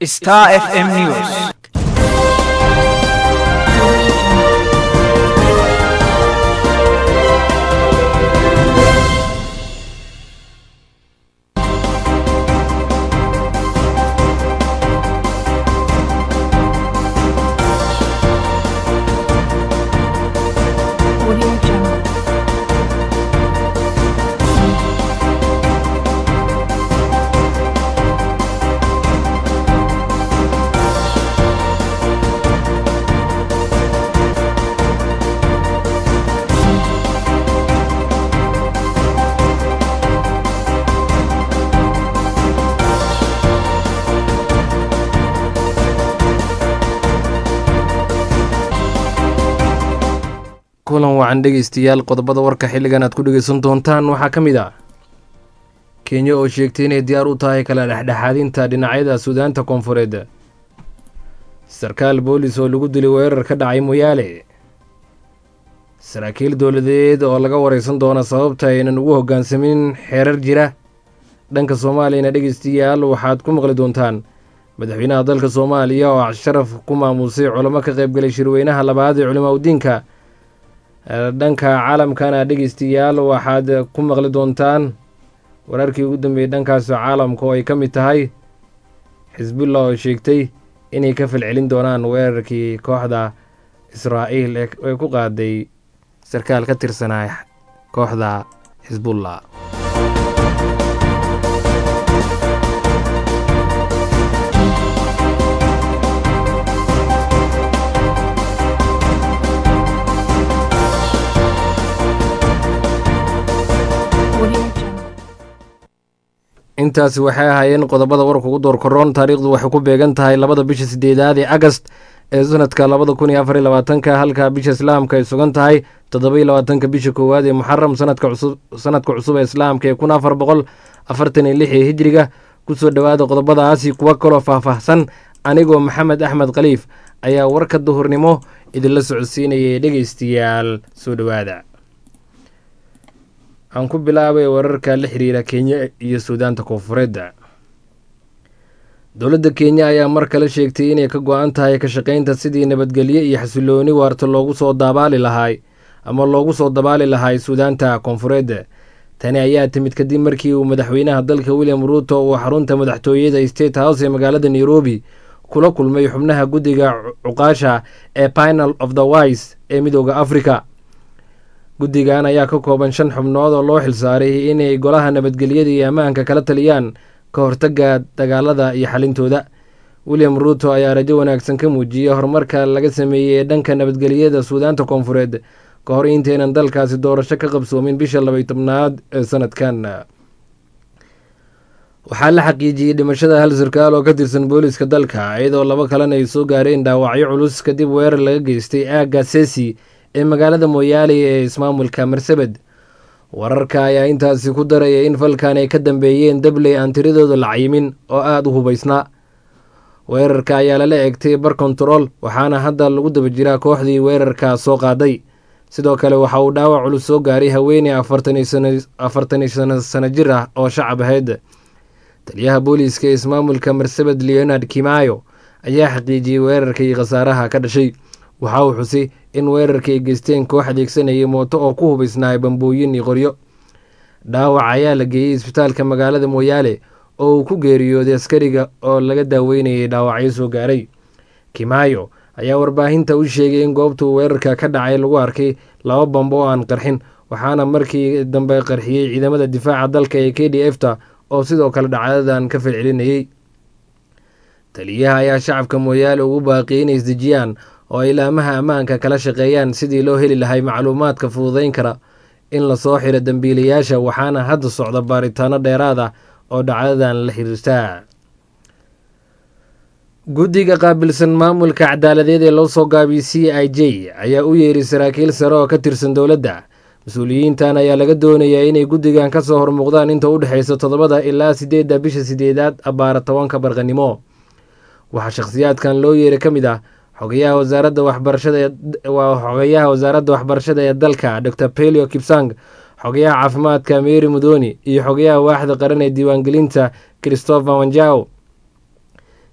Star FM News. Audio Jungle. kulan wacan dhegeystayaal qodobada warka xilligan aad ku dhegeysan doontaan waxaa ka mid ah kenya oo sheegtay inay diyaar u tahay kala dhexdhexaadinta dhinacyada suudaanta koonfureed sarkaal boolis oo lagu dilay weerar ka dhacay moyaale saraakiil dowladeed oo laga wareysan doona sababta aynan ugu hoggaansamin xeerar jira dhanka soomaaliyana dhegeystayaal waxaad ku maqli doontaan madaxweynaha dalka soomaaliya oo casharaf ku maamusay culamo ka qaybgalay shirweynaha labaad ee culimaa udiinka dhanka caalamkana dhegeystayaal waxaad ku maqli doontaan wararkii ugu dambeeyey dhankaas caalamka oo ay ka mid tahay xisbullah oo sheegtay inay ka falcelin doonaan weerarkii kooxda israa'iil ee ku qaaday sarkaal ka tirsanaa kooxda xisbullah Audio Jungle. intaasi waxay ahaayeen qodobada warka ugu door koroon taariikhdu waxay ku beegan tahay labada bisha sideedaad ee agast ee sanadka labada kun iyo afar iyo labaatanka halka bisha islaamka ay sugan tahay toddoba iyo labaatanka bisha koowaad ee muxaram sanadka cusub sanadka cusub ee islaamka ee kun afar boqol afartan iyo lix ee hijriga kusoo dhowaada qodobadaasi kuwa kaloo faahfaahsan anigoo maxamed axmed khaliif ayaa warka duhurnimo idinla socodsiinayay dhegeystayaal soo dhowaada aan ku bilaabay wararka la xiriira kenya iyo suudaanta koonfureed dowladda kenya ayaa mar kale sheegtay inay ka go-an tahay ka shaqaynta sidii nabadgelyo iyo xasilooni waarta loogu soo dabaali lahay ama loogu soo dabaali lahay suudaanta koonfureed tani ayaa timid kadib markii uu madaxweynaha dalka william ruuto uu xarunta madaxtooyada state house ee magaalada nairobi kula kulmay xubnaha guddiga cuqaasha ee pinal of the wise ee midooda africa guddigan ayaa ka kooban shan xubnood oo loo xilsaaray inay golaha nabadgelyada iyo ammaanka kala taliyaan ka hortagga dagaalada iyo xalintooda william ruuto ayaa rajo wanaagsan ka muujiyey horumarka laga sameeyey ee dhanka nabadgelyada suudaanta koonfureed ka hor intaynan dalkaasi doorasho ka qabsoomin bisha labay tobnaad ee sanadkan waxaa la xaqiijiyey dhimashada hal sarkaal oo ka tirsan booliska dalka iyadoo laba kalena ay soo gaareen dhaawacyo culus kadib weerar laga geystay aagga sesi ee magaalada mooyaale ee ismaamulka marsabed wararka ayaa intaasi ku daraya in falkan ay ka dambeeyeen dabley aan tiradooda la cayimin oo aada u hubaysnaa weerarka ayaa lala eegtay bar kontarool waxaana hadda lagu daba jiraa kooxdii weerarka soo qaaday sidoo kale waxa uu dhaawac culus soo gaaray haweeney afartan iyo sano sano jir ah oo shacab ahayd taliyaha booliiska ee ismaamulka marsabed leonard kimayo ayaa xaqiijiyey weerarka iyo khasaaraha ka dhashay waxa uu xusay in weerarka ay geysteen koox adeegsanayay mooto oo ku hubaysnaay bambooyin iyo qoryo dhaawac ayaa la geeyey isbitaalka magaalada mooyaale oo uu ku geeriyooday askariga oo laga daaweynayay dhaawacyo soo gaaray kimaayo ayaa warbaahinta u sheegay in goobtuu weerarka ka dhacay lagu arkay laba bambo oo aan qarxin waxaana markii dambe qarxiyey ciidamada difaaca dalka ee k d f ta oo sidoo kale dhacdadan ka falcelinayay taliyaha ayaa shacabka mooyaale ugu baaqiyay inay isdejiyaan oo ay laamaha ammaanka kala shaqeeyaan sidii loo heli lahay macluumaadka fududeyn kara in lasoo xiro dembiilayaasha waxaana hadda socda baaritaano dheeraad ah oo dhacdadan la xiriirtaa guddiga qaabilsan maamulka cadaaladeed ee loo soo gaabiyey c i j ayaa u yeeray saraakiil sare oo ka tirsan dowladda mas-uuliyiintan ayaa laga doonayaa inay guddigan ka soo hormuuqdaan inta u dhexeysa toddobada ilaa sideedda bisha sideedaad abbaara tobanka barqanimo waxaa shakhsiyaadkan loo yeeray ka mid ah xogayaha wasaaradda waxbarashada waa xogayaha wasaaradda waxbarashada ee dalka dor pelio kipsang xogayaha caafimaadka mary mudoni iyo xogayaha waaxda qaran ee diiwaangelinta christopher wanjao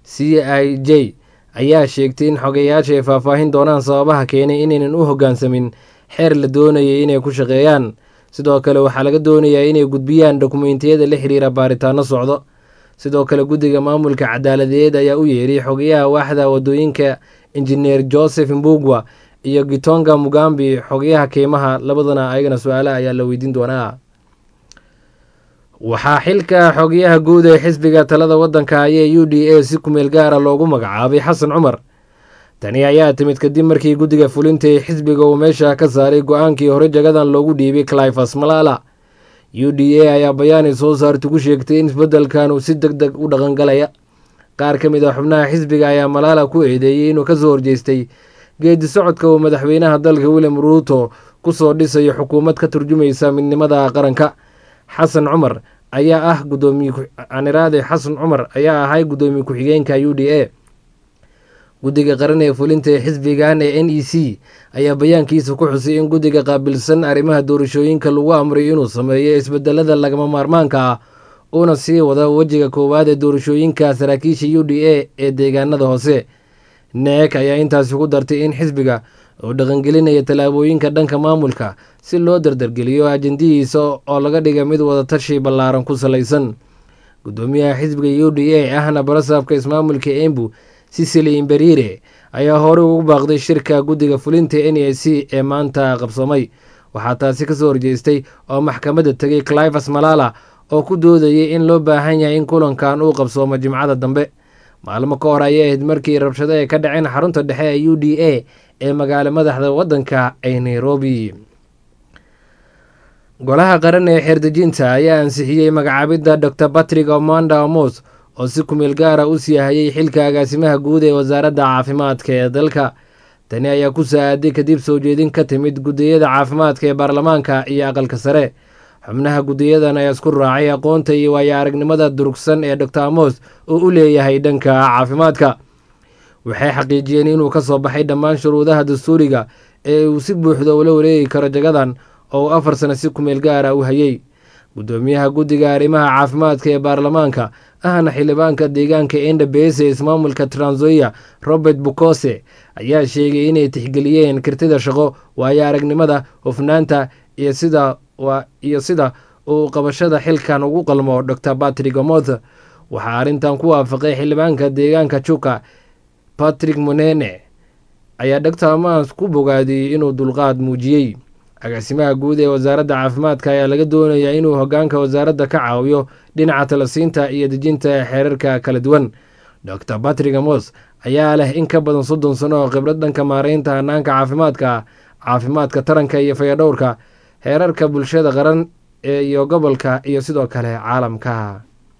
c i j ayaa sheegtay in xogeyaasha ay faahfaahin doonaan sababaha keenay inaynan u hoggaansamin xeer la doonayay inay ku shaqeeyaan sidoo kale waxaa laga doonayaa inay gudbiyaan dokumentiyada la xiriira baaritaano socdo sidoo kale guddiga maamulka cadaaladeed ayaa u yeeray xogayaha waaxda wadooyinka injineer joseph mbugwa iyo gitonga mugambi xogayaha keymaha labadana ayagana su-aalaha ayaa la weydiin doonaa waxaa xilka xogayaha guud ee xisbiga talada waddanka ayee u d a si kumeel gaara loogu magacaabay xasan cumar tani ayaa timid kadib markii guddiga fulinta ee xisbiga uu meesha ka saaray go-aankii hore jagadan loogu dhiibay clifas malala u d a ayaa bayaanay soo saarta ku sheegtay in isbeddelkan uu si deg deg u dhaqangalaya qaar ka mid a xubnaha xisbiga ayaa malaala ku eedeeyey inuu kasoo horjeestay geedi socodka uu madaxweynaha dalka william ruuto kusoo dhisayo xukuumad ka turjumaysa midnimada qaranka xasan cumar ayaa ah gudoomiyeaniraade xasan cumar ayaa ahay guddoomiye ku-xigeenka u d a guddiga qaran ee fulinta ee xisbigan ee n e c ayaa bayaankiisa ku xusay in guddiga qaabilsan arrimaha doorashooyinka lagu amray inuu sameeyo isbedelada lagama maarmaanka ah uuna sii wada wejiga koowaad ee doorashooyinka saraakiisha u d a ee deegaanada hoose neek ayaa intaasi ku dartay in xisbiga uu dhaqangelinaya tallaabooyinka dhanka maamulka si loo dardargeliyo ajendihiisa oo laga dhiga mid wadatashi ballaaran ku salaysan guddoomiyaha xisbiga u d a ahna barasaabka ismaamulka embu sisili imberire ayaa horey ugu baaqday shirka guddiga fulinta n a c ee maanta qabsamay waxaa taasi kasoo horjeestay oo maxkamadda tegay clifas malala oo ku doodayay in loo baahan yahay in kulankan uu qabsoomo jimcada dambe maalmo ka hor ayay ahayd markii rabshado ay ka dhaceen xarunta dhexe ee u d a ee magaalo madaxda waddanka ee nairobi golaha qaran ee xeerdejinta ayaa ansixiyey magacaabidda dor patrick omanda amos oo si kumeel gaara u sii hayay xilka agaasimaha guud ee wasaaradda caafimaadka ee dalka tani ayaa ku saa-aaday kadib soo jeedin ka timid guddiyada caafimaadka ee baarlamaanka iyo aqalka sare xubnaha guddiyadan ayaa isku raacay aqoonta iyo waayo aragnimada durugsan ee dor amos oo u leeyahay dhanka caafimaadka waxay xaqiijiyeen inuu ka soo baxay dhammaan shuruudaha dastuuriga ee uu si buuxda ula wareegi karo jagadan oo uu afar sano si kumeel gaara u hayay guddoomiyaha guddiga arrimaha caafimaadka ee baarlamaanka ahna xildhibaanka deegaanka endabes ee ismaamulka transoia robert bukose ayaa sheegay inay tixgeliyeen kirtida shaqo waayo aragnimada hufnaanta iyo sida iyo sida uu qabashada xilkan ugu qalmo dor patrick omoth waxaa arrintan ku waafaqay xildhibaanka deegaanka juka patrick monene ayaa dor amas ku bogaadiyey inuu dulqaad muujiyey agaasimaha guud ee wasaaradda caafimaadka ayaa laga doonayaa inuu hogaanka wasaaradda ka caawiyo dhinaca talasiinta iyo dejinta xeerarka kala duwan dor patrick amos ayaa leh in ka badan soddon sano oo khibrad dhanka maareynta hanaanka caafimaadka caafimaadka taranka iyo fayadhowrka heerarka bulshada qaran iyo gobolka iyo sidoo kale caalamka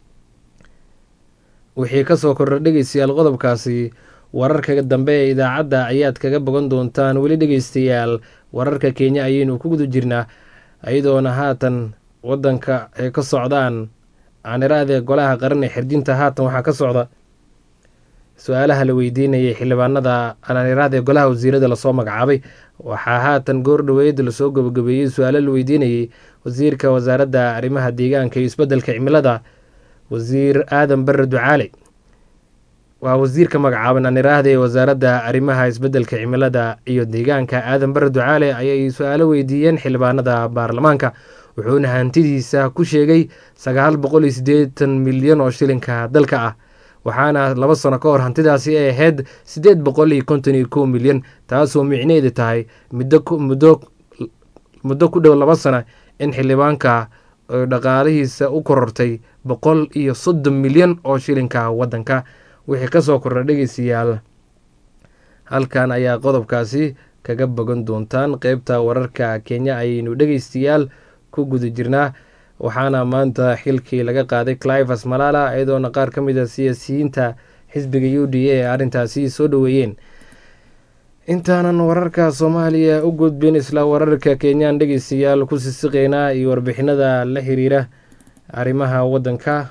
wixii kasoo kordha dhegeystayaal qodobkaasi wararka dambe ee idaacadda ayaad kaga bogan doontaan weli dhegeystayaal wararka kenya ayaynu ku guda jirnaa iyadoona haatan wadanka ay ka socdaan aaniraade golaha qaran ee xirjinta haatan waxaa ka socda su-aalaha la weydiinayay xildhibaanada aaniraade golaha wasiirada lasoo magacaabay waxaa haatan goor dhaweyd lasoo gabagabeeyey su-aalo la weydiinayay wasiirka wasaaradda arrimaha deegaanka iyo isbeddelka cimilada wasiir aadan bare ducaale waa wasiirka magacaaban aaniraahda ee wasaaradda arrimaha isbeddelka cimilada iyo deegaanka aadan bare ducaale ayay su-aalo weydiiyeen xildhibaanada baarlamaanka wuxuuna hantidiisa ku sheegay sagaal boqol iyo siddeetan milyan oo shilinka dalka ah waxaana laba sano ka hor hantidaasi ay ahayd siddeed boqol iyo konton iyo kow milyan taasoo micneheeda tahay muddo ku dhow laba sana in xildhibaanka dhaqaalihiisa u korortay boqol iyo soddon milyan oo shilinka waddanka wixii kasoo kordha dhegeystayaal halkan ayaa qodobkaasi kaga bogan doontaan qeybta wararka kenya ayaynu dhegeystayaal ku guda jirnaa waxaana maanta xilkii laga qaaday clivas malala iyadoona qaar ka mid a siyaasiyiinta xisbiga u d a ee arrintaasi soo dhoweeyeen intaanan wararka soomaaliya u gudbin isla wararka kenyaan dhegeystayaal ku sisiqeynaa iyo warbixinada la xiriira arrimaha waddanka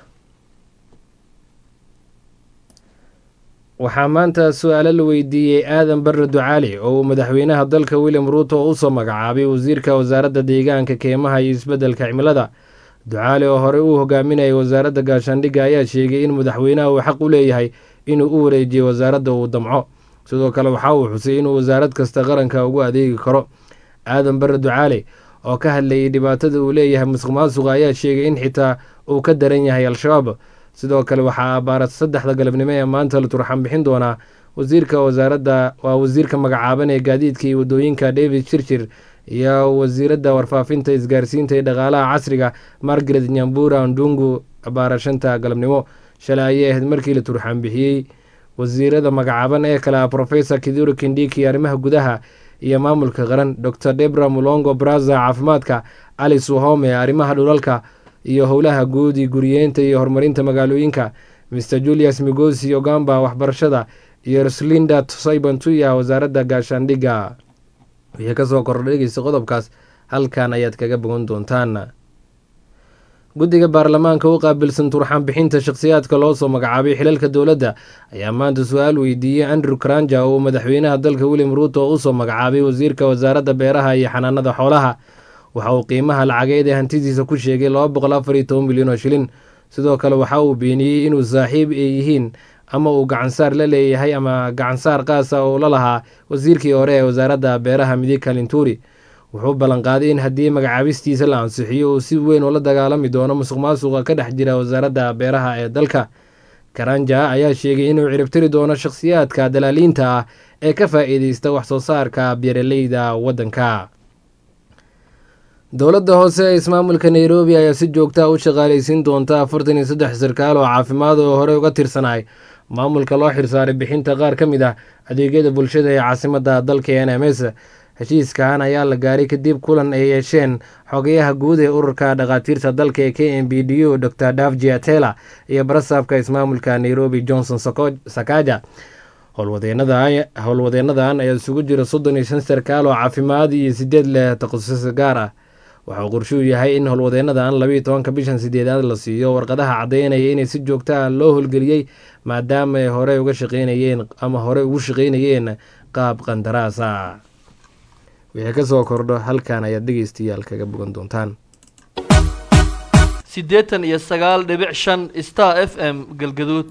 waxaa maanta su-aalo la weydiiyey aadan bare ducaali oo uu madaxweynaha dalka william ruuto usoo magacaabay wasiirka wasaaradda deegaanka keemaha iyo isbeddelka cimilada ducaale oo horey uu hogaaminayay wasaaradda gaashaandhigga ayaa sheegay in madaxweynaha uu xaq u leeyahay inuu u wareejiyo wasaaradda uu damco sidoo kale waxa uu xusay inuu wasaarad kasta qaranka ugu adeegi karo aadan bare ducaale oo ka hadlayay dhibaatada uu leeyahay musuq maasuqa ayaa sheegay in xitaa uu ka daran yahay al-shabaab sidoo kale waxaa abaarad saddexda galabnimo ee maanta la turxan bixin doonaa wasiirka wasaaradda waa wasiirka magacaaban ee gaadiidka iyo wadooyinka david shirshir iyo wasiiradda warfaafinta isgaarsiinta ee dhaqaalaha casriga margaret nyambura ndungu abaarashanta galabnimo shalay ayay ahayd markii la turxan bixiyey wasiirada magacaaban ee kale ah profesor kiduro kindiki arrimaha gudaha iyo maamulka qaran dor debra mulongo braza caafimaadka alice wahome arrimaha dhulalka iyo howlaha guudi guriyeenta iyo horumarinta magaalooyinka mr julius migosi ogamba waxbarashada iyo ruslinda saibantuya wasaaradda gaashaandhigga wixii kasoo kordha dhegeysta qodobkaas halkan ayaad kaga bogan doontaan guddiga baarlamaanka u qaabilsan turxaan bixinta shakhsiyaadka loo soo magacaabay xilalka dowladda ayaa maanta su-aal weydiiyey andrew karanja oo uu madaxweynaha dalka william ruuto usoo magacaabay wasiirka wasaaradda beeraha iyo xanaanada xoolaha waxa uu qiimaha lacageed ee hantidiisa ku sheegay laba boqol afar iyo toban milyan oo shilin sidoo kale waxa uu beeniyey inuu saaxiib ay yihiin ama uu gacansaar la leeyahay ama gacansaar qaasa oo la lahaa wasiirkii hore ee wasaaradda beeraha midika linturi wuxuu ballanqaaday in haddii magacaabistiisa la ansixiyo uu si weyn ula dagaalami doono musuq maasuqa ka dhex jira wasaaradda beeraha ee dalka karanja ayaa sheegay inuu ciribtiri doono shakhsiyaadka dalaaliinta ah ee ka faa-iideysta wax soo saarka beeraleyda waddanka dowladda hoose ee ismaamulka nairobi ayaa si joogtaa u shaqaaleysiin doonta afartan iyo saddex sarkaal oo caafimaad oo horey uga tirsanaay maamulka loo xirsaaray bixinta qaar ka mid ah adeegyada bulshada ee caasimadda dalka n m s heshiiskan ayaa la gaaray kadib kulan ay yeesheen xogayaha guud ee ururka dhakhaatiirta dalka ee k m b d u dor davji atela iyo barasaabka ismaamulka nairobi johnson sakaja howlwadeenadan ayaa isugu jira soddon iyo shan sarkaal oo caafimaad iyo sideed leh takhasus gaar ah waxauu qorshuu yahay in howlwadeenadan labiiyo tobanka bishan sideedaad la siiyo warqadaha caddeynaya inay si joogta ah loo howlgeliyey maadaama ay horey uga shaqeynayeen ama horey ugu shaqeynayeen qaab qandaraasa wixii ka soo kordho halkan ayaad dhegeystayaal kaga bogan doontaan siddeetan iyo sagaal dhibic shan star f m galgaduud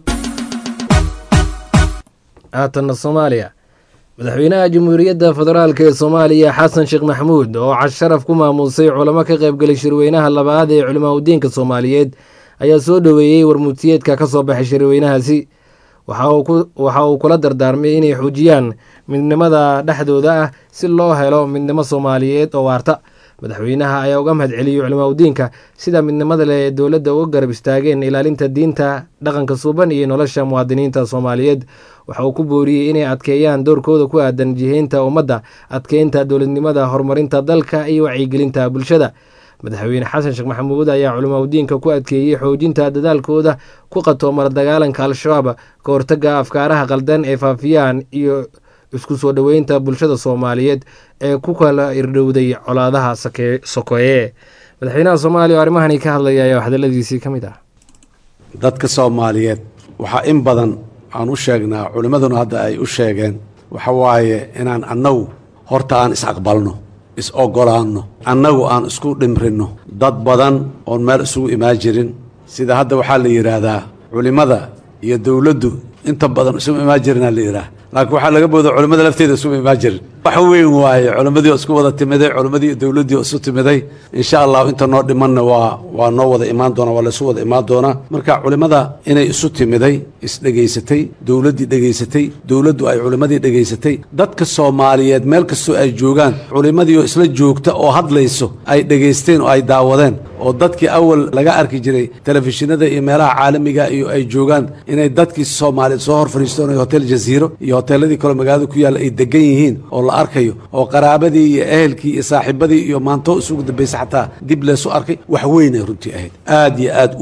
haatanna soomaaliya madaxweynaha jamhuuriyadda federaalk ee soomaaliya xasan sheekh maxamuud oo casharaf ku maamuusay culamo ka qaybgalay shirweynaha labaad ee culimaa udiinka soomaaliyeed ayaa soo dhoweeyey warmutiyeedka ka soo baxay shirweynahaasi waxa uu kula dardaarmay inay xoojiyaan midnimada dhexdooda ah si loo helo midnimo soomaaliyeed oo waarta madaxweynaha ayaa uga mahad celiyey culimaa udiinka sida midnimada leh ee dowladda uga garab istaageen ilaalinta diinta dhaqanka suuban iyo nolosha muwaadiniinta soomaaliyeed waxa uu ku booriyey inay adkeeyaan doorkooda ku aadan jihaynta ummadda adkeynta dowladnimada horumarinta dalka iyo wacyigelinta bulshada madaxweyne xasan sheekh maxamuud ayaa culimaa udiinka ku adkeeyey xoojinta dadaalkooda ku qatoomara dagaalanka al-shabaab ka hortaga afkaaraha qaldan ee faafiyaan iyo isku soo dhoweynta bulshada soomaaliyeed ee ku kala irdhowday colaadaha sokoye madaxweynaha soomaaliya oo arrimahani ka hadlaya ayaa hadaladiisii ka mid ah dadka soomaaliyeed waxaa in badan aan u sheegnaa culimmaduna hadda ay u sheegeen waxa waaye inaan annagu horta aan is-aqbalno is-ogolaanno annagu aan isku dhimrinno dad badan oon meel isugu imaan jirin sida hadda waxaa la yidhaahdaa culimmada iyo dowladdu inta badan isuma imaan jirinaa la yidhaah laakiin waxaa laga booda culimmada lafteeda isuma imaan jirin wax weyn waaye culimmadii oo isku wada timiday culimmadii iyo dowladdii oo isu timiday insha allahu inta noo dhimanna waa waa noo wada imaan doonaa waa laysu wada imaan doonaa marka culimmada inay isu timiday isdhegaysatay dowladdii dhegaysatay dowladdu ay culimmadii dhegaysatay dadka soomaaliyeed meel kastoo ay joogaan culimmadii oo isla joogta oo hadlayso ay dhegaysteen oo ay daawadeen oo dadkii awal laga arki jiray telefishinada iyo meelaha caalamiga iyo ay joogaan inay dadkii soomaaliyeed soo hor fadhiistoonay hotel jaziiro iyo hoteeladii kaleo magaalada ku yaalla ay degan yihiin oo la arkayo oo qaraabadii iyo ehelkii iyo saaxiibadii iyo maanto isugu dambaysa xataa dib leesu arkay wax weynay runtii ahayd aad iyo aad u weyn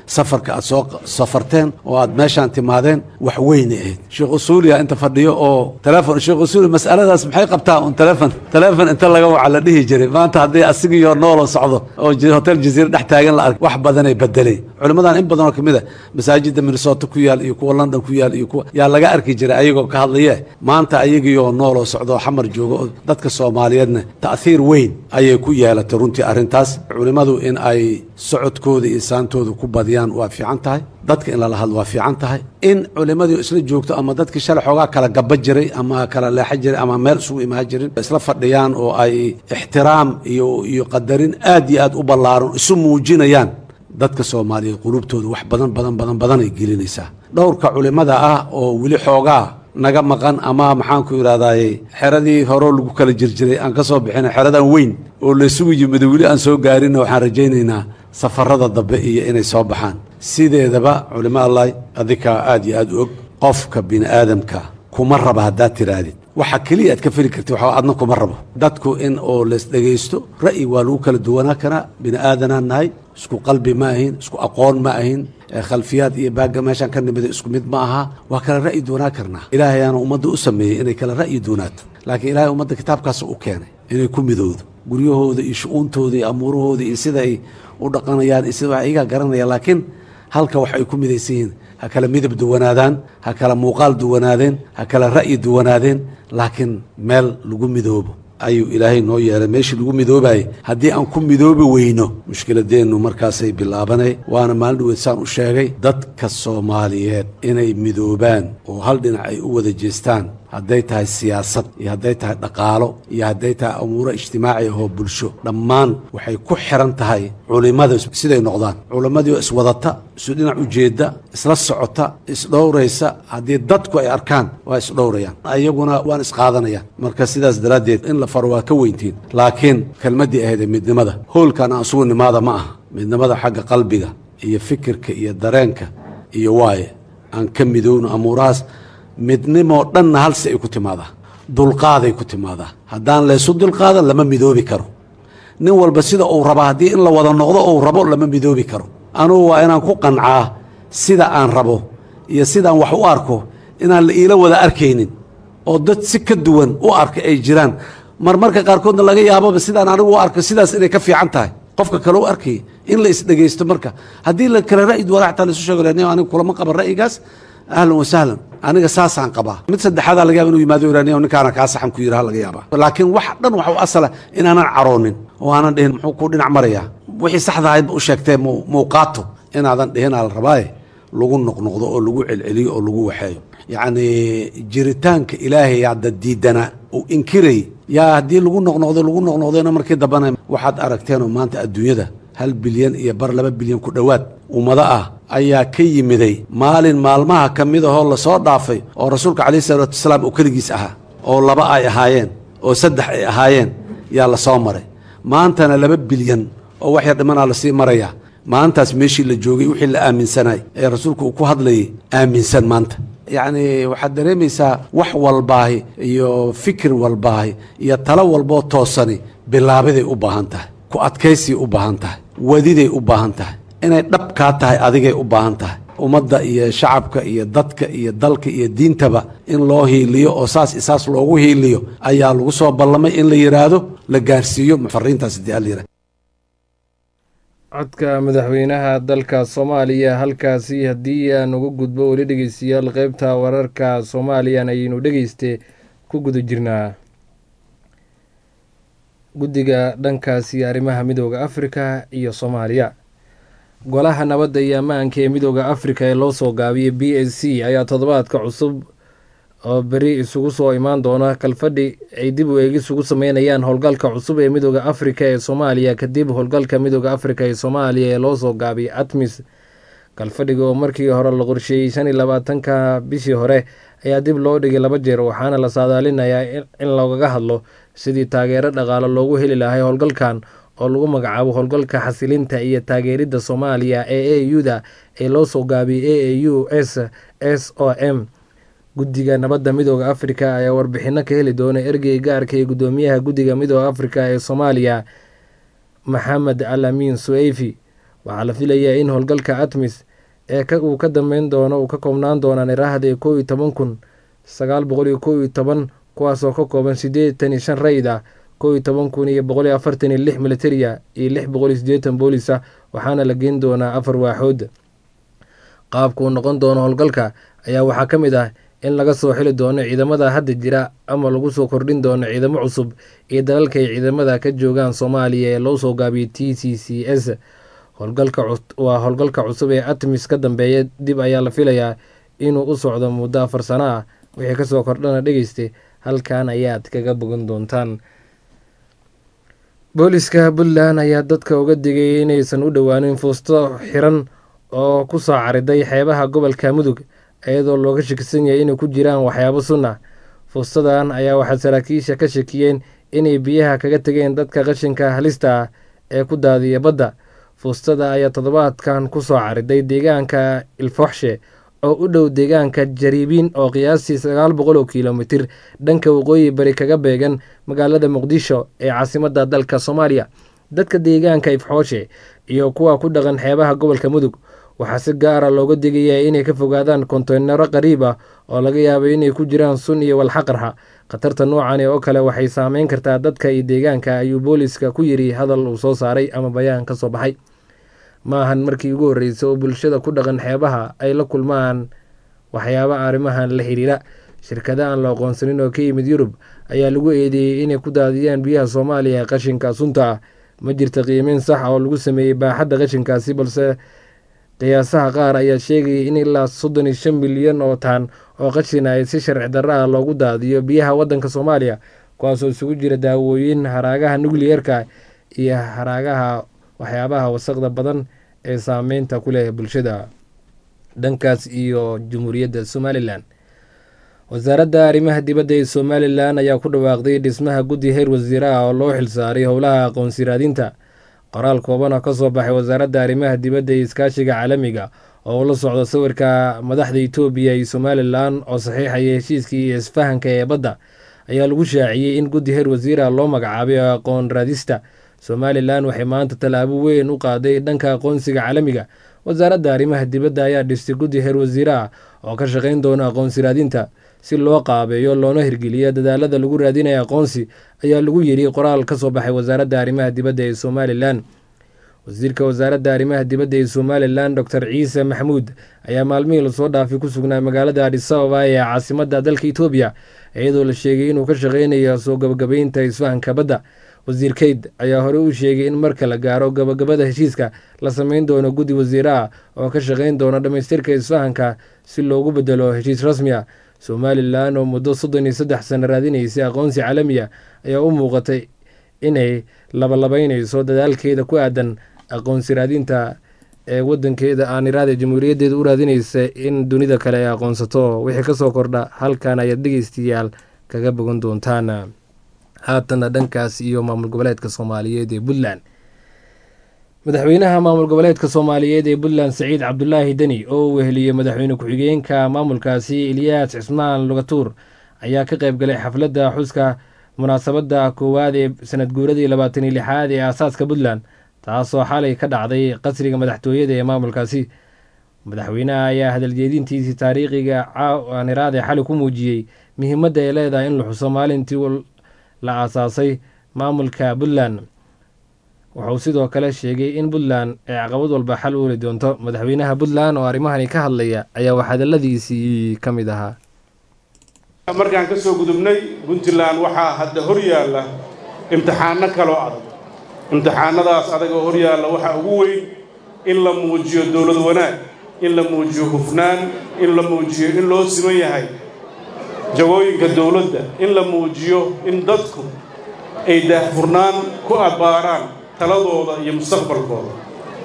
safarka aad soo safarteen oo aad meeshaan timaadeen wax weynay ahayd sheekh usuuliya inta fadhiyo oo telefon sheekh usuuli mas'aladaas maxay qabtaa un telefon telefon inta laga waca la dhihi jiray maanta haddii asigiyo nooloo socdo oo j- hotel jaziira dhex taagan la ark wax badanay bedelay culimmadan in badan oo kamid a masaajida minnesota ku yaal iyo kuwa london ku yaal iyo kuwa yaa laga arki jiray ayagoo ka hadlaye maanta ayagiioo nooloo socdo oo xamar joogo oo dadka soomaaliyeedna ta'hiir weyn ayay ku yeelatay runtii arrintaas culimmadu in ay socodkooda iyo saantooda ku badiyaan waa fiican tahay dadka in lala hadlo waa fiican tahay in culimmadii isla joogto ama dadkii shalay xoogaa kala gaba jiray ama kala leexa jiray ama meel isugu imaan jirin isla fadhiyaan oo ay ixtiraam iyo iyo qadarin aad iyo aad u ballaaran isu muujinayaan dadka soomaaliyeed qulubtooda wax badan badan badan badan ay gelinaysaa dhowrka culimmada ah oo weli xoogaa naga maqan ama maxaanku idhahdaaye xeradii horeo lagu kala jirjiray aan ka soo bixina xeradan weyn oo laysugu yimid weli aan soo gaarinna waxaan rajaynaynaa safarada dambe iyo inay soo baxaan sideedaba culimo allahi adikaa aad iyo aad u og qofka bini aadamka kuma raba haddaad tihaahdid waxa keliya aad ka feli kartid waxa adna kuma rabo dadku in oo lays dhegaysto ra'yi waa lagu kala duwanaa karaa bini aadanaan nahay isku qalbi ma ahin isku aqoon ma ahin ee khalfiyaad iyo baagga meeshaan ka nimida isku mid ma aha waa kala ra'yi duwanaa karnaa ilaahayaana ummadda u sameeyey inay kala ra'yi duwanaato laakiin ilaahay ummadda kitaabkaas u keenay inay ku midowdo guryahooda iyo shu-uuntooda iyo amuurahooda iyo sida ay u dhaqanayaan iyo sida wax iyagaa garanaya laakiin halka wax ay ku midaysan yihiin ha kala midab duwanaadaan ha kala muuqaal duwanaadeen ha kala ra'yi duwanaadeen laakiin meel lagu midoobo ayuu ilaahay noo yeelay meeshii lagu midoobayay haddii aan ku midoobi weyno mushkiladeennu markaasay bilaabanay waana maalin dhaweed saan u sheegay dadka soomaaliyeed inay midoobaan oo hal dhinac ay u wada jeestaan hadday tahay siyaasad iyo hadday tahay dhaqaalo iyo hadday tahay amuuro ijtimaaci ahoo bulsho dhammaan waxay ku xiran tahay culimmada siday noqdaan culimmadii oo iswadata isu dhinac ujeedda isla socota isdhowraysa haddii dadku ay arkaan waa isdhowrayaan ayaguna waan isqaadanayaan marka sidaas daraaddeed in la faro waa ka weyntiin laakiin kelmaddii ahayd ee midnimada hoolkan aan isugu nimaada ma aha midnimada xagga qalbiga iyo fikirka iyo dareenka iyo waaye aan ka midowno amuurahaas midnimoo dhanna halsi ay ku timaadaa dulqaaday ku timaadaa haddaan laysu dulqaadan lama midoobi karo nin walba sida uu raba haddii in la wada noqdo uu rabo lama midoobi karo anugu waa inaan ku qancaa sida aan rabo iyo sidaan wax u arko inaan la iila wada arkaynin oo dad si ka duwan u arka ay jiraan marmarka qaarkoodna laga yaababa sidaan anigu u arko sidaas inay ka fiican tahay qofka kale u arkaya in la isdhegaysto marka haddii la kale ra'yi duwana xataa laisu sheego lani anigu kulama qaban ra'yigaas ahlan wasahlan aniga saasaan qabaa mid saddexaadaa laga yaba inuu yimaado iraniya ninkaana kaa saxan ku yidhaha laga yaabaa laakiin wax dhan waxa u asala inaanan caroonin oo aanan dhihin muxuu ku dhinac marayaa wixii saxda ahaydba u sheegtee mu muuqaato inaadan dhihinaa la rabaaye lagu noqnoqdo oo lagu celceliyo oo lagu waxeeyo yacni jiritaanka ilaahay hadda diidana uu inkiray yaa haddii lagu noqnoqdo lagu noqnoqdona markii dambana waxaad aragteenoo maanta adduunyada hal bilyan iyo bar laba bilyan ku dhowaad ummado ah ayaa ka yimiday maalin maalmaha ka mid ahoo lasoo dhaafay oo rasuulka calayhi salaatu wasalaam uu keligiis ahaa oo laba ay ahaayeen oo saddex ay ahaayeen yaa lasoo maray maantana laba bilyan oo wax yar dhimanaa lasii marayaa maantaas meeshii la joogay wixii la aaminsanay ee rasuulku uu ku hadlayay aaminsan maanta yacni waxaad dareemaysaa wax walbaahi iyo fikir walbaahi iyo talo walboo toosani bilaabiday u baahan tahay ku adkaysay u baahan tahay wadiday u baahan tahay inay dhab kaa tahay adigay u baahan tahay ummadda iyo shacabka iyo dadka iyo dalka iyo diintaba in loo hiiliyo oo saas isaas loogu hiiliyo ayaa lagu soo ballamay in la yidhaahdo la gaarsiiyo fariintaas hadii ala yidhahdo codka madaxweynaha dalka soomaaliya halkaasi haddii aan uga gudbo weli dhegeystayaal qeybta wararka soomaaliyan ayaynu dhegeyste ku guda jirnaa guddiga dhankaasi arrimaha midooda afrika iyo soomaaliya golaha nabadda iyo ammaanka ee midooda afrika ee loo soo gaabiyey b s c ayaa toddobaadka cusub oo beri isugu soo imaan doona kalfadhi ay dib u eegis ugu sameynayaan howlgalka cusub ee midooda afrika ee soomaaliya kadib howlgalka midooda afrika ee soomaaliya ee loo soo gaabiyay atmis kalfadhiga oo markii hore la qorsheeyey shan iyo labaatanka bishii hore ayaa dib loo dhigay laba jeer waxaana la saadaalinayaa in loogaga hadlo sidii taageero dhaqaalo loogu heli lahay howlgalkan oo lagu magacaabo howlgalka xasilinta iyo taageeridda soomaaliya ee a u da ee loo soo gaabiyey a a u s s o m guddiga nabadda midooda afrika ayaa warbixino ka heli doona ergey gaarka ee guddoomiyaha guddiga midooda afrika ee soomaaliya maxamed al amiin sueyfi waxaa la filayaa in howlgalka atmis ee uu ka dambeyn doono uu ka koobnaan doonaan iraahda kow iyo toban kun sagaal boqol iyo kow iyo toban kuwaasoo ka kooban siddeetan iyo shan rayid ah kow iyo toban kun iyo boqol iyo afartan iyo lix militaria iyo lix boqol iyo siddeetan boolis ah waxaana la geen doonaa afar waaxood qaabka uu noqon doono howlgalka ayaa waxaa ka mid ah in laga soo xili doono ciidamada hadda jira ama lagu soo kordhin doono ciidamo cusub iyo dalalka ay ciidamada ka joogaan soomaaliya ee loo soo gaabiyay t c c s waa howlgalka cusub ee atmis ka dambeeya dib ayaa la filayaa inuu u socdo muddo afar sano ah wixii kasoo kordhana dhegeysta halkan ayaad kaga bogan doontaan booliska puntland ayaa dadka uga digay inaysan u dhowaanin fuusto xiran oo ku soo cariday xeebaha gobolka mudug iyadoo looga shakisan yahay inay ku jiraan waxyaabo sun ah fuustadan ayaa waxaa saraakiisha ka shakiyeen inay biyaha kaga tegeen dadka qashinka halista ah ee ku daadiya badda fuustada ayaa toddobaadkan ku soo cariday deegaanka ilfoxshe oo u dhow deegaanka jariibiin oo qiyaastii sagaal boqol oo kilomitir dhanka waqooyi bari kaga beegan magaalada muqdisho ee caasimadda dalka soomaaliya dadka deegaanka ifxooshe iyo kuwa ku dhaqan xeebaha gobolka mudug waxaa si gaara looga digayaa inay ka fogaadaan konteynaro qariib ah oo laga yaabay inay ku jiraan sun iyo walxaqarxa khatarta noocani oo kale waxay saameyn kartaa dadka iyo deegaanka ayuu booliska ku yiri hadal uu soo saaray ama bayaan ka soo baxay ma ahan markii ugu horreysay oo bulshada ku dhaqan xeebaha ay la kulmaan waxyaaba arrimahan la xiriira shirkada aan la aqoonsanin oo ka yimid yurub ayaa lagu eedeeyey inay ku daadiyaan biyaha soomaaliya ee qashinka sunta ah ma jirta qiimeyn sax oo lagu sameeyey baaxadda qashinkaasi balse qiyaasaha qaar ayaa sheegayay in ilaa soddon iyo shan milyan oo taan oo qashin ay si sharci darro ah loogu daadiyo biyaha waddanka soomaaliya kuwaasoo isugu jira daawooyin haraagaha nucliyerka iyo haraagaha waxyaabaha wasaqda badan ee saameynta ku leh bulshada dhankaas iyo jamhuuriyadda somalilan wasaaradda arrimaha dibadda ee somalilan ayaa ku dhawaaqday dhismaha guddi heer wasiire ah oo loo xilsaaray howlaha aqoonsi raadinta qoraal kooban oo ka soo baxay wasaaradda arrimaha dibadda ee iskaashiga caalamiga oo ula socda sawirka madaxda etoobiya iyo somalilan oo saxiixaya heshiiskii iyo isfahanka ee badda ayaa lagu shaaciyey in guddi heer wasiira loo magacaabay oo aqoon raadista somalilan waxay maanta tallaabo weyn u qaaday dhanka aqoonsiga caalamiga wasaaradda arrimaha dibadda ayaa dhistay guddi heer wasiire ah oo ka shaqayn doona aqoonsi raadinta si loo qaabeeyo loona hirgeliya dadaalada lagu raadinaya aqoonsi ayaa lagu yidhi qoraal ka soo baxay wasaaradda arrimaha dibadda ee somalilan wasiirka wasaaradda arrimaha dibadda ee somalilan docor ciise maxamuud ayaa maalmihii lasoo dhaafay ku sugnaa magaalada adisababa ee caasimadda dalka etoobiya iyadoo la sheegay inuu ka shaqeynayo soo gabagabeynta isfahanka badda wasiir keyd ayaa hore u sheegay in marka la gaaro gabagabada heshiiska la sameyn doono guddi wasiire ah oo ka shaqeyn doona dhammaystirka isfahanka si loogu bedelo heshiis rasmi ah somalilan oo muddo soddon iyo saddex sano raadinaysay aqoonsi caalamiya ayaa u muuqatay inay labalabeyneyso dadaalkeeda ku aadan aqoonsi raadinta ee wadankeeda aan iraada jamhuuriyaddeeda u raadinaysa in dunida kale ay aqoonsato wixii kasoo kordha halkan ayaad dhegeystayaal kaga bogan doontaan haatana dhankaas iyo maamul goboleedka soomaaliyeed ee puntland madaxweynaha maamul goboleedka soomaaliyeed ee puntland saciid cabdulaahi deni oo uu weheliyey madaxweyne ku-xigeenka maamulkaasi eliyaas cismaan lugatuur ayaa ka qayb galay xafladda xuska munaasabadda koowaad ee sanad guuradii labaatan iyo lixaad ee aasaaska puntland taasoo xalay ka dhacday qasriga madaxtooyada ee maamulkaasi madaxweynaha ayaa hadaljeedintiisii taariikhiga caaniraad ee xalay ku muujiyey muhiimadda ay leedahay in la xuso maalintii la aasaasay maamulka puntland wuxuu sidoo kale sheegay in puntland ay caqabad walba xal u heli doonto madaxweynaha puntland oo arrimahani ka hadlaya ayaa wax hadaladiisii ka mid ahaa markaan ka soo gudubnay puntland waxaa hadda hor yaalla imtixaano kaloo adag imtixaanadaas adagoo hor yaalla waxaa ugu weyn in la muujiyo dowlad wanaag in la muujiyo hufnaan in la muujiyo in loo siman yahay jagooyinka dowladda in la muujiyo in dadku ay daahfurnaan ku abbaaraan taladooda iyo mustaqbalkooda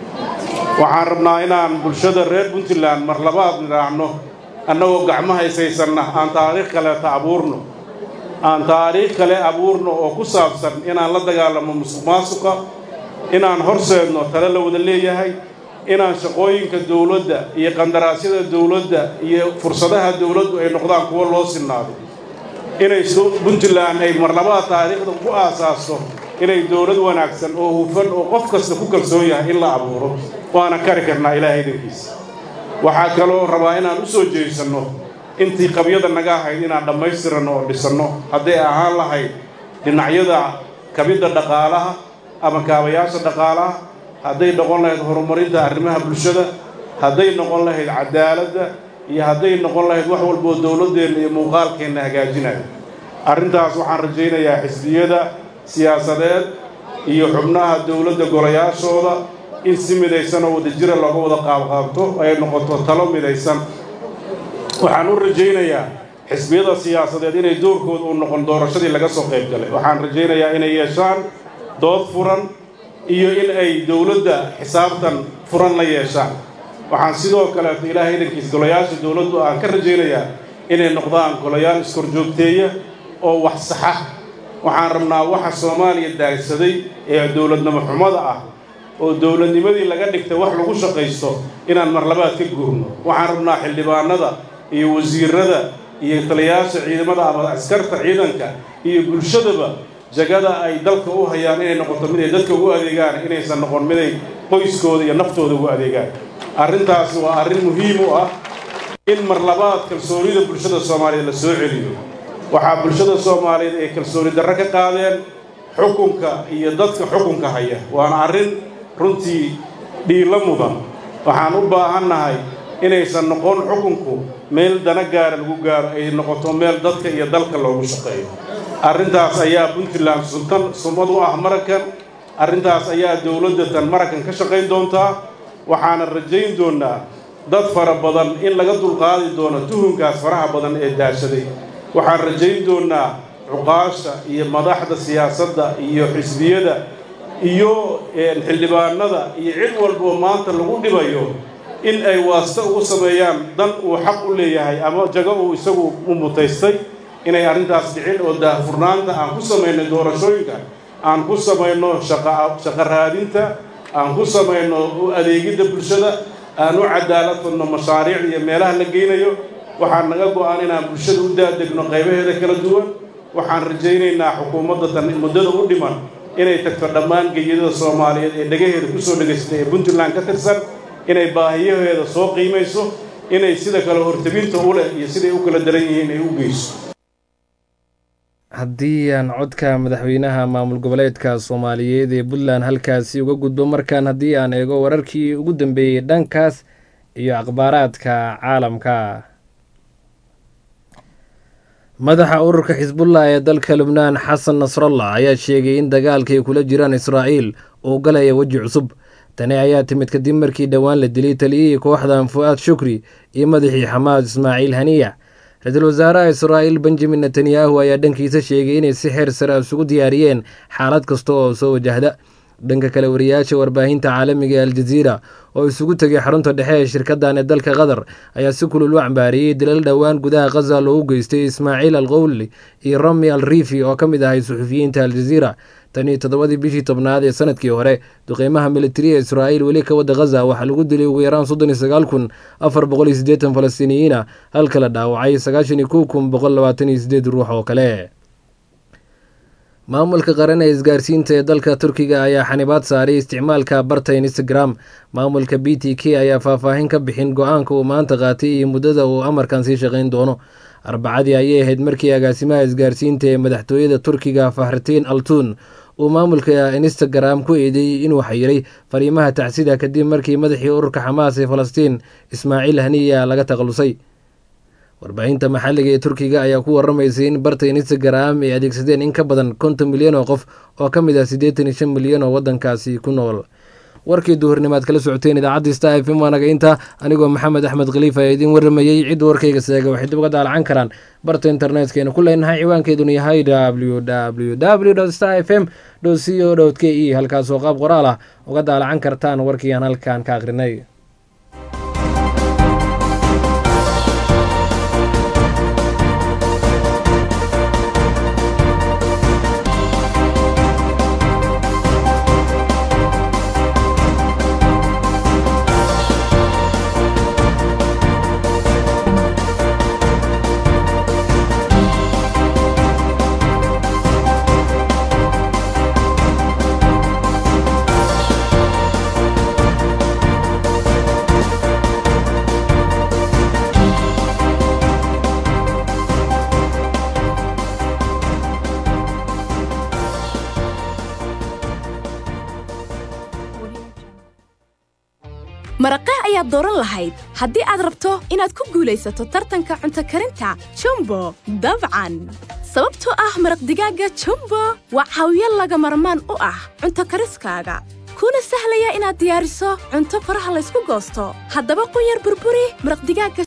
waxaan rabnaa inaan bulshada reer puntland mar labaad nidhaahno annagoo gacmo haysaysanna aan taariikh kaleeta abuurno aan taariikh kale abuurno oo ku saabsan inaan la dagaalamo musuq maasuqa inaan horseedno tale la wada leeyahay inaan shaqooyinka dowladda iyo qandaraasyada dowladda iyo fursadaha dowladdu ay noqdaan kuwo loo sinnaado inay puntland ay marlabaad taariikhda ku aasaasto inay dowlad wanaagsan oo hufan oo qof kasta ku kalsoon yahay in la abuuro waana kari karnaa ilaahay idankiisa waxaa kaloo rabaa inaan u soo jeesanno intii qabyada naga ahayd inaan dhammaystiranno oo dhisanno hadday ahaan lahayd dhinacyada kabidda dhaqaalaha ama kaabayaasha dhaqaalaha hadday noqon lahayd horumarinta arrimaha bulshada hadday noqon lahayd cadaaladda iyo hadday noqon lahayd wax walboo dowladdeenna iyo muuqaalkeenna hagaajinayo arrintaas waxaan rajaynayaa xisbiyada siyaasadeed iyo xubnaha dowladda golayaashooda in si midaysan oo wadajira looga wada qaabqaabto ay noqoto talo midaysan waxaan u rajaynayaa xisbiyada siyaasadeed inay doorkooda uu noqon doorashadii laga soo qayb galay waxaan rajaynayaa inay yeeshaan dood furan iyo in ay dowladda xisaabtan furan la yeeshaan waxaan sidoo kaleeto ilaahay idankiis golayaasha dowladdu aan ka rajaynayaa inay noqdaan golayaal iskorjoogteeya oo wax saxa waxaan rabnaa waxa soomaaliya daagsaday ee dowladnimo xumada ah oo dowladnimadii laga dhigtay wax lagu shaqaysto inaan marlabaad ka guurno waxaan rabnaa xildhibaanada iyo wasiirada iyo taliyayaasha ciidamada ama askarta ciidanka iyo bulshadaba jagada ay dalka u hayaan inay noqoto mid ay dadka ugu adeegaan inaysan noqon miday qoyskooda iyo naftooda ugu adeegaan arrintaasi waa arrin muhiim u ah in marlabaad kalsoonida bulshada soomaaliyeed la soo celiyo waxaa bulshada soomaaliyeed ay kalsooni darro ka qaadeen xukunka iyo dadka xukunka haya waana arrin runtii dhiilo mudan waxaan u baahannahay inaysan noqon xukunku meel dana gaara lagu gaaro ay noqoto meel dadka iyo dalka loogu shaqeeyo arrintaas ayaa puntland suntan sumad u ah maraykan arrintaas ayaa dowladda tan maraykan ka shaqayn doontaa waxaana rajayn doonnaa dad fara badan in laga dulqaadi doono tuhunkaas faraha badan ee daashaday waxaan rajayn doonnaa cuqaasha iyo madaxda siyaasadda iyo xisbiyada iyo xildhibaanada iyo cid walboo maanta lagu dhibayo in ay waasta ugu sameeyaan dan uu xaq u leeyahay ama jago uu isagu u mutaystay inay arrintaas dhicin oo daahfurnaanta aan ku samayno doorashooyinka aan ku samayno shaqo raadinta aan ku samayno u adeegidda bulshada aan u cadaalad fadno mashaariic iyo meelaha la geynayo waxaan naga go-aan inaan bulshada u daadegno qaybaheeda kala duwan waxaan rajaynaynaa xukuumadda tan muddada u dhiman inay tagto dhammaan geeyadada soomaaliyeed ee dhagaheeda kusoo dhegaystay ee puntland ka tirsan inay baahiyaheeda soo qiimayso inay sida kale hortabinta u leh iyo siday u kala daran yihiin ay u geyso haddii aan codka madaxweynaha maamul goboleedka soomaaliyeed ee puntland halkaasi uga gudbo markaan haddii aan eego wararkii ugu dambeeyey dhankaas iyo akhbaaraadka caalamka madaxa ururka xisbullah ee dalka lubnaan xasan nasrallah ayaa sheegay in dagaalkay kula jiraan israa'iil uu galaya weji cusub tani ayaa timid kadib markii dhowaan la dilay taliyihii kooxdan fu'aad shukri iyo madaxii xamaas ismaaciil haniya ra-iisul wasaaraha israa'iil benjamin netanyahu ayaa dhankiisa sheegay inay si xeer sare isugu diyaariyeen xaalad kasta oo soo wajahda dhanka kale wariyaasha warbaahinta caalamiga ee aljaziira oo isugu tegay xarunta dhexe ee shirkadan ee dalka qatar ayaa si kulul u cambaariyey dilal dhowaan gudaha khaza loogu geystay ismaaciil al qowli iyo rami al riifi oo ka mid ahay suxufiyiinta aljaziira tanii toddobadii bishii tobnaad ee sanadkii hore duqeymaha militariya israa'iil weli ka wadda khaza waxaa lagu dilay ugu yaraan soddon iyo sagaal kun afar boqol iyo siddeetan falastiiniyiina halka la dhaawacay sagaashan iyo kow kun boqol labaatan iyo siddeed ruux oo kale maamulka qaran ee isgaarsiinta ee dalka turkiga ayaa xanibaad saaray isticmaalka barta instagram maamulka b t k ayaa faahfaahin ka bixin go-aanka uu maanta qaatay iyo muddada uu amarkan sii shaqayn doono arbacadii ayay ahayd markii agaasimaha isgaarsiinta ee madaxtooyada turkiga fakhritiin altun uu maamulka instagram ku eedeeyey inuu xayiray fariimaha tacsida kadib markii madaxii ururka xamaas ee falastiin ismaaciil haniya laga takhalusay warbaahinta maxalliga ee turkiga ayaa ku waramaysay in barta instagram ay adeegsadeen in ka badan konton milyan oo qof oo ka mid ah siddeetan iyo shan milyan oo waddankaasi ku nool warkii duhurnimaad kala socoteen idaacadda sta f m waanaga inta anigoo maxamed axmed khaliif ayaa idiin waramayey cidda warkayga seega waxay dib uga daalacan karaan barta internetkaynu ku leenahay ciwaankeeduna yahay w w w sta f m c o k e halkaasoo qaab qoraal ah uga daalacan kartaan warkii aan halkan ka akhrinay aad dooran lahayd haddii aad rabto inaad ku guulaysato tartanka cunto karinta jumbo dabcan sababtoo ah maraq digaagga jumbo waa caawiyo laga marmaan u ah cunto kariskaaga kuna sahlaya inaad diyaariso cunto faraha laysku goosto haddaba qunyar burburi maraq digaagga